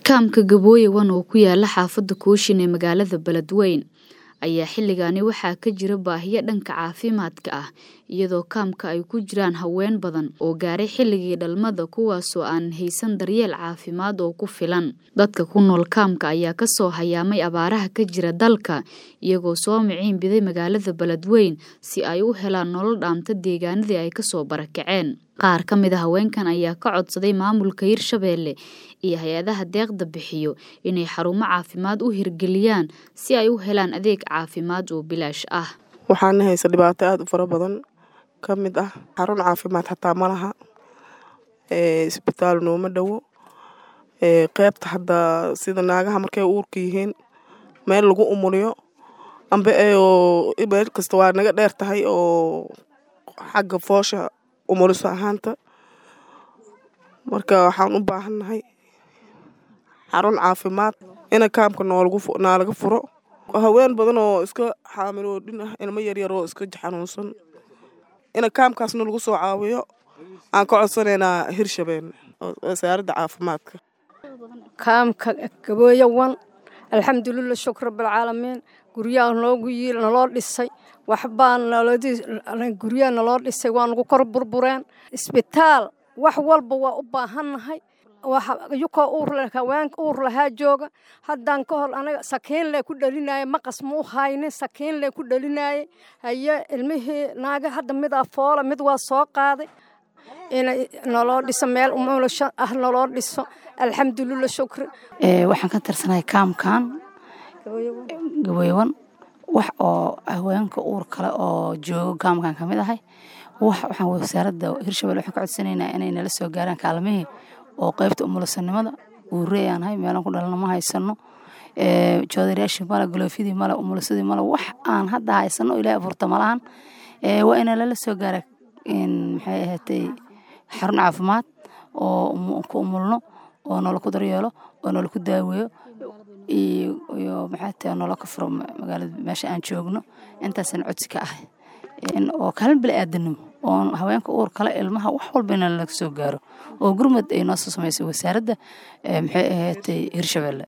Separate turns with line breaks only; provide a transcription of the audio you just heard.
Kaamka Gabooye One oo ku yaala xaafadda Kooshin ee magaalada Beledweyne ayaa xilligani waxaa ka jira baahiyo dhanka caafimaadka ah iyadoo kaamka ay ku jiraan haween badan oo gaaray xilligii dhalmada kuwaasoo aan haysan daryeel caafimaad oo ku filan. Dadka ku nool kaamka ayaa ka soo hayaamay abaaraha ka jira dalka iyagoo soo miciin biday magaalada Beledweyne si ay u helaan nolol dhaanta deegaanadii ay kasoo barakaceen. Qaar ka mid a haweenkan ayaa ka codsaday maamulka Hirshabelle iyo hay-adaha deeqda bixiyo inay xarumo caafimaad u hirgeliyaan si ay u helaan adeeg caafimaad oo bilaash ah.
waxaana haysa dhibaato aada u fara badan ka mid ah xarun caafimaad xataa ma laha isbitaal nooma dhowo qeybta hadda sida naagaha markay uurka yihiin meel lagu umuliyo amba meel kasta waa naga dheer tahay oo xagga foosha umuliso ahaanta marka waxaan u baahannahay xarun caafimaad ina kaamka noolaga furo haween badan oo iska xaamiloodhin ah ilmo yaryar oo iska xanuunsan ina kaamkaasna lagu soo caawiyo aan ka codsanaynaa hirshabelle wasaaradda caafimaadka
kaamka gabooye wan alxamdulilah shukr rabbilcaalamiin guryaha noogu yiil naloo dhisay waxbaa guryaha naloo dhisay waa nagu kor burbureen isbitaal wax walba waa u baahannahay yukoo uurle haweenka uur lahaa jooga haddaan ka hor anaga sakiin lee ku dhalinaye maqas ma u haynin sakiin lee ku dhalinaye haye ilmihii naaga hadda midaa foola mid waa soo qaaday inay naloo dhiso meel umulasho ah naloo dhiso alxamdulilah shukri
waxaan ka tirsanahay kaamkan gabooyewan wax oo haweenka uur kale oo joogo kaamkan ka mid ahay wax waxaan wasaaradda hirshabelle waxaan ka codsanaynaa inay nala soo gaaraan kaalmihii oo qeybta umulisanimada uurey aan ahay meelaan ku dhalana ma haysano joodarayaashii male galoofyadii male umulisadii male wax aan hadda haysano ilaahay abuurta malahan waa ina lala soo gaara maxay ahaatay xarun caafimaad oo ku umulno oo noola ku daryeelo oo noola ku daaweeyo iyo maxay tahay noola ka furo magaalada meesha aan joogno intaasaan codsi ka ahay oo kaalin bili aadanimo oo haweenka uur kale ilmaha wax walba in laga soo gaaro oo gurmad ay noo soo samaysay wasaaradda maxay ahaatay hirshabelle